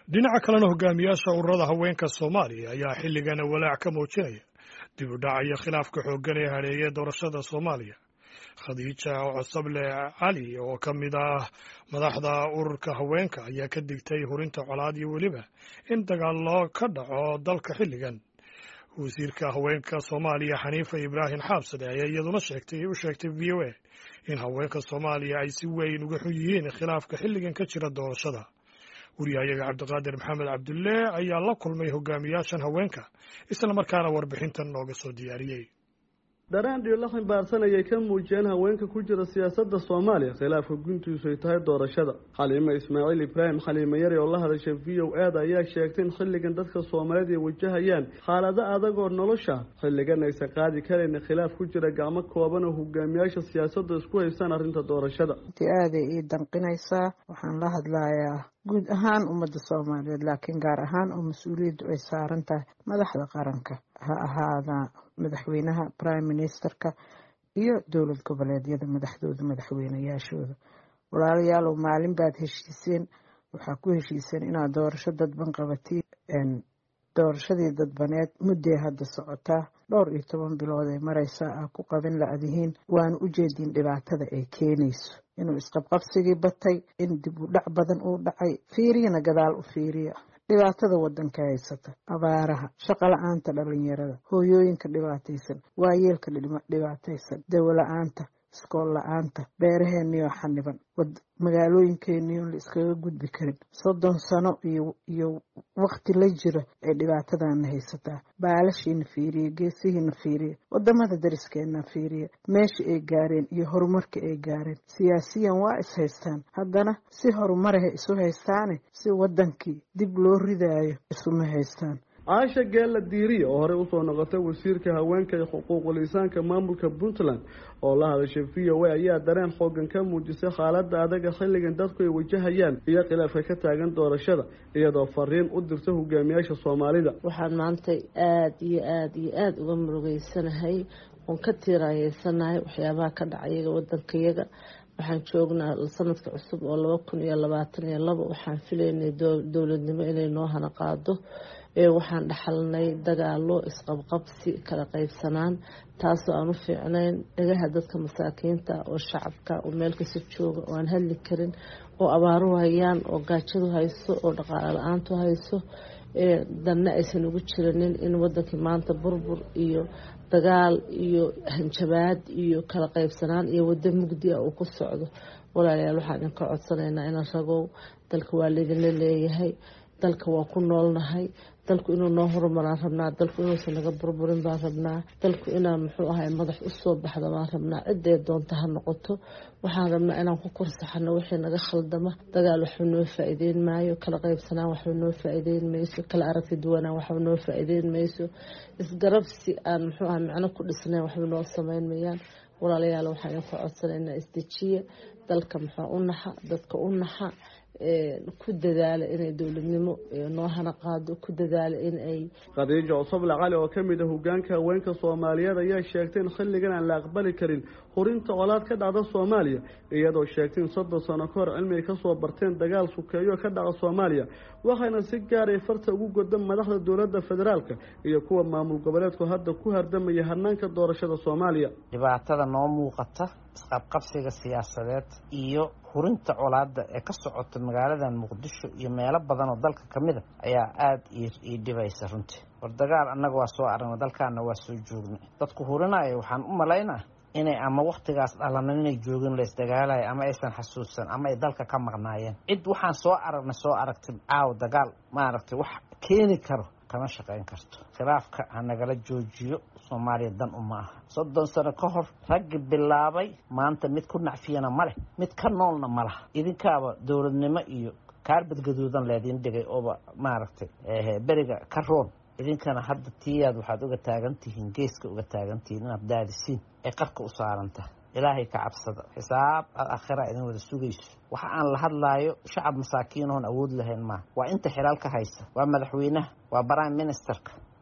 dhinaca kalena hogaamiyaasha ururada haweenka soomaaliya ayaa xilligan walaac ka muujinaya dib u dhac iyo khilaafka xooggan ee hareeyay doorashada soomaaliya khadiija cosable cali oo ka mid ah madaxda ururka haweenka ayaa ka digtay hurinta colaad iyo weliba in dagaallo ka dhaco dalka xilligan wasiirka haweenka soomaaliya xaniifa ibraahim xaabsade ayaa iyaduna sheegtay u sheegtay v o a in haweenka soomaaliya ay si weyn uga xun yihiin khilaafka xilligan ka jira doorashada wariyahayaga cabdiqaadir maxamed cabdulle ayaa la kulmay hogaamiyaashan haweenka isla markaana warbixintan nooga soo diyaariyey daraan dhiilo ximbaarsan ayay ka muujiyeen haweenka ku jira siyaasadda soomaaliya khilaafka guntiisu ay tahay doorashada xaliime ismaaciil ibraahim xaliime yari oo la hadashay v o aada ayaa sheegtay in xilligan dadka soomaaliyeed ay wajahayaan xaalado adag oo nolosha xilligan aysan qaadi karayna khilaaf ku jira gacmo kooban oo hogaamiyaasha siyaasadda isku haystaan arrinta doorashada aaday ii danqinaysaa waxaan la hadlayaa guud ahaan ummadda soomaaliyeed laakiin gaar ahaan oo mas-uuliyaddu ay saaran tahay madaxda qaranka ha ahaada madaxweynaha prime ministerka iyo dowlad goboleedyada madaxdooda madaxweynayaashooda walaalayaalow maalin baad heshiiseen waxaa ku heshiiseen inaad doorasho dadban qabatiin doorashadii dadbaneed mudday hadda socotaa dhowr iyo toban bilood ee mareysaa ah ku qabin la-dihiin waana u jeedin dhibaatada ay keenayso inuu isqabqabsigii batay in dib u dhac badan uu dhacay fiiriyana gadaal u fiiriya dhibaatada wadanka haysata abaaraha shaqo la-aanta dhalinyarada hooyooyinka dhibaataysan waayeelka dhibaataysan dawo la-aanta iskool la-aanta beeraheeniyo xaniban magaalooyinkeeniyo la iskaga gudbi karin soddon sano iyo wakti la jiro ee dhibaatadana haysataa baalashiina fiiriya geesihiina fiiriya wadamada dariskeena fiiriya meesha ay gaareen iyo horumarka ay gaareen siyaasiyan waa is haystaan haddana si horumaraha isu haystaane si wadankii dib loo ridaayo isuma haystaan caasha geella diiriya oo horey usoo noqotay wasiirka haweenka iyo xuquuqul insaanka maamulka puntland oo la hadashay v o a ayaa dareen xoogan ka muujisay xaalada adaga xilligan dadku ay wajahayaan iyo khilaafka ka taagan doorashada iyadoo fariin u dirta hogaamiyaasha soomaalida waxaan maanta aada iyo aada iyo aada uga murugeysanahay oon ka tiirayeysanahay waxyaabaha ka dhacayaga wadankayaga waxaan joognaa sanadka cusub oo laba kun iyo labaatan iyo labo waxaan filaynay dowladnimo inay noo hana qaado waxaan dhaxalnay dagaalo isqabqabsi kala qaybsanaan taasoo aan u fiicnayn dhagaha dadka masaakiinta oo shacabka oo meel kasta jooga oo aan hadli karin oo abaaru hayaan oo gaajadu hayso oo dhaqaalo la-aantu hayso danna aysan ugu jiranin in wadankii maanta burbur iyo dagaal iyo hanjabaad iyo kala qaybsanaan iyo wado mugdi ah uu ku socdo walaalayaal waxaan idinka codsanaynaa inaan ragow dalka waa laydinla leeyahay dalka waa ku noolnahay dalku inuu noo horumaraan rabnaa dalku inuusan naga burburin baan rabnaa dalku inaan muxuu ahay madax usoo baxda baan rabnaa ciday doonta ha noqoto waxaan rabnaa inaan ku korsaxano wixii naga khaldama dagaal waxba noo faa-iideyn maayo kala qaybsanaan waxba noo faa-iideyn mayso kala aragti duwanaan waxba noo faa-iideyn mayso isgarabsi aan muxuu ahay micno ku dhisnayn waxba noo sameyn mayaan walaalayaal waxaan idinku codsanaynaa isdejiya dalka muxuu u naxa dadka u naxa ku dadaala inay dowladnimo noo hana qaado ku dadaala in ay khadiijo cosoble cali oo ka mid a hogaanka haweenka soomaaliyeed ayaa sheegtay in xilligan aan la aqbali karin hurinta colaad ka dhacda soomaaliya iyadoo sheegtay in soddon sano ka hor cilmi ay kasoo barteen dagaal sukeeyo ka dhaca soomaaliya waxayna si gaaray farta ugu goda madaxda dowladda federaalka iyo kuwa maamul goboleedku hadda ku hardamaya hanaanka doorashada soomaaliya dhibaatada noo muuqata isqabqabsiga siyaasadeed iyo hurinta colaada ee ka socota magaaladan muqdisho iyo meelo badan oo dalka ka mid a ayaa aada ii dhibaysa runtii war dagaal annaga waa soo aragnay dalkaana waa soo joognay dadku hurinaya waxaan u malaynaa inay ama waktigaas dhalanan inay joogin laysdagaalaya ama aysan xasuusan ama ay dalka ka maqnaayeen cid waxaan soo aragnay soo aragtay caaw dagaal maaragtay wax keeni karo kama shaqayn karto khilaafka ha nagala joojiyo soomaaliya dan uma aha soddon sano ka hor raggi bilaabay maanta mid ku nacfiyana ma leh mid ka noolna ma laha idinkaaba dowladnimo iyo kaarbad gaduudan leediin dhigay ooba maaragtay beriga ka roon idinkana hadda tiyaad waxaad uga taagantihiin geeska uga taagantihiin inaad daadisiin ay qarka u saarantaha ilaahay ka cabsada xisaab aad aakhira idin wada sugayso waxa aan la hadlaayo shacab masaakiin oon awood lahayn maaha waa inta xilaalka haysa waa madaxweynaha waa prime ministerka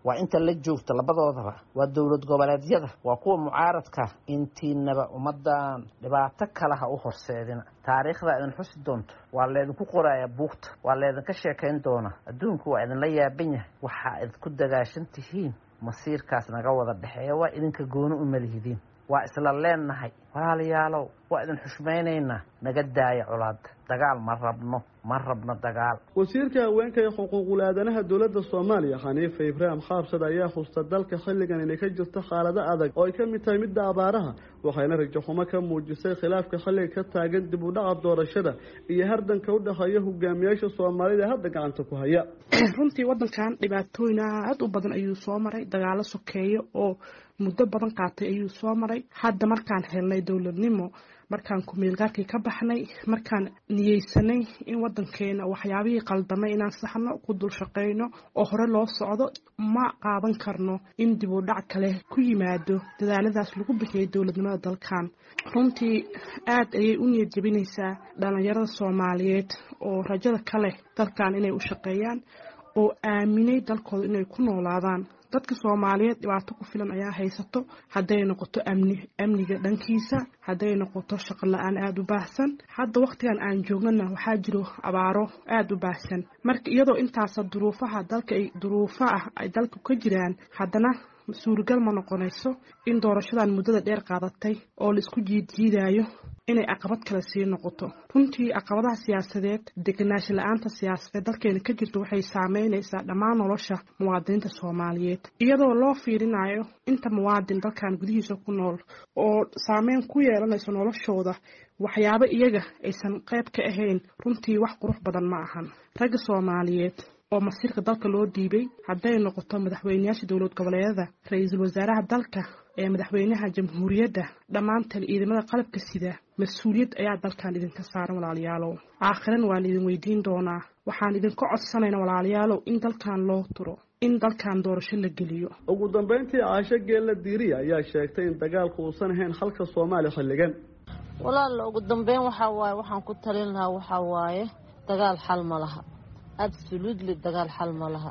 waa inta la joogta labadoodaba waa dowlad goboleedyada waa kuwa mucaaradka intiinaba ummadan dhibaato kale ha u horseedina taariikhda idin xusi doonto waa laydinku qorayaa buugta waa laydinka sheekayn doonaa adduunku waa idinla yaaban yahay waxaa idinku dagaashan tihiin masiirkaas naga wada dhexeeya waa idinka gooni u malihidiin waa isla leennahay walaalayaalow waa idin xushmaynaynaa naga daaya colaada dagaal ma rabno ma rabno dagaal wasiirka haweenka ee xuquuqul aadanaha dowladda soomaaliya xaniifa ibraahim xaabsad ayaa xusta dalka xilligan inay ka jirto xaalado adag oo ay ka mid tahay midda abaaraha waxayna rajaxumo ka muujisay khilaafka xilliga ka taagan dib u dhaca doorashada iyo hardanka u dhexeeya hogaamiyaasha soomaalida ee hadda gacanta ku haya runtii wadankan dhibaatooyin aad u badan ayuu soo maray dagaalo sokeeyo oo muddo badan qaatay ayuu soo maray hadda markaan helnay dowladnimo markaan kumeelgaarkii ka baxnay markaan niyeysanay in wadankeena waxyaabihii qaldamay inaan saxno ku dul shaqeyno oo hore loo socdo ma qaadan karno in dib u dhac kale ku yimaado dadaaladaas lagu bixiyay dowladnimada dalkan runtii aad ayay u niyad jebinaysaa dhalinyarada soomaaliyeed oo rajada ka leh dalkan inay u shaqeeyaan oo aaminay dalkooda inay ku noolaadaan dadka soomaaliyeed dhibaato ku filan ayaa haysato hadday noqoto amni amniga dhankiisa hadday noqoto shaqo la-aan aada u baahsan hadda wakhtigan aan joognana waxaa jiro abaaro aada u baahsan marka iyadoo intaasa duruufaha dalka ay duruufo ah ay dalka ka jiraan haddana suuragal ma noqonayso in doorashadan muddada dheer qaadatay oo la isku jiidjiidayo inay caqabad kale sii noqoto runtii caqabadaha siyaasadeed degenaansho la-aanta siyaasadeed dalkeena ka jirta waxay saameynaysaa dhammaan nolosha muwaadiniinta soomaaliyeed iyadoo loo fiirinayo inta muwaadin dalkan gudihiisa ku nool oo saameyn ku yeelanayso noloshooda waxyaabo iyaga aysan qayb ka ahayn runtii wax qurux badan ma ahan ragga soomaaliyeed oo masiirka dalka loo dhiibay hadday noqoto madaxweyneyaasha dowlad goboleedyada ra-iisul wasaaraha dalka ee madaxweynaha jamhuuriyadda dhammaantan ciidamada qalabka sida mas-uuliyad ayaa dalkan idinka saaran walaalayaalow aakhiran waan idin weydiin doonaa waxaan idinka codsanaynaa walaalayaalow in dalkan loo turo in dalkan doorasho la geliyo ugu dambeyntii caasho geella diiriya ayaa sheegtay in dagaalku uusan ahayn halka soomaaliya xilligan walaalla ugu dambeyn waxaa waaye waxaan ku talin lahaa waxaa waaye dagaal xal ma laha absolutely dagaal xal ma laha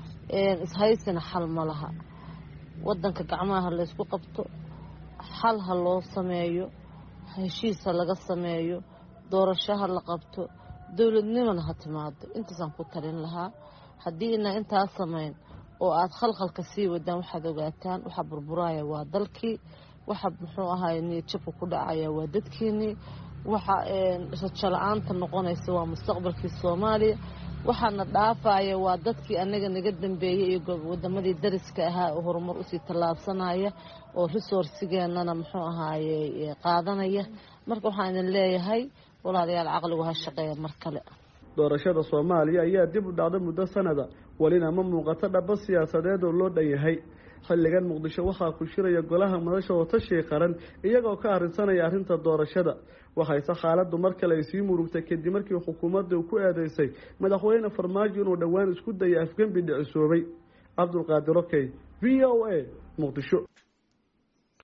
ishaysina xal ma laha wadanka gacmaha ha laysku qabto xal ha loo sameeyo heshiis ha laga sameeyo doorasho ha la qabto dowladnimona ha timaado intaasaan ku talin lahaa haddii inaa intaa samayn oo aada khalkhalka sii wadaan waxaad ogaataan waxa burburaya waa dalkii waxa muxuu ahaay niyadjabka ku dhacaya waa dadkeenii waxa rajo la-aanta noqonaysa waa mustaqbalkii soomaaliya waxaana dhaafaya waa dadkii anaga naga dambeeyey iyo wadamadii dariska ahaa oo horumar usii tallaabsanaya oo resourcigeenana muxuu ahaaye qaadanaya marka waxaan idin leeyahay walaalayaal caqligu ha shaqeeya mar kale doorashada soomaaliya ayaa dib u dhacda muddo sanada welina ma muuqato dhaba siyaasadeed oo loo dhan yahay xilligan muqdisho waxaa ku shiraya golaha madasha watashii qaran iyagoo ka arrinsanaya arrinta doorashada waxayse xaaladdu mar kale ay sii murugtay kadib markii xukuumadda ku eedeysay madaxweyne farmaajo inuu dhowaan isku dayay afgembi dhicisoobay cabdulqaadir okey v o a muqdisho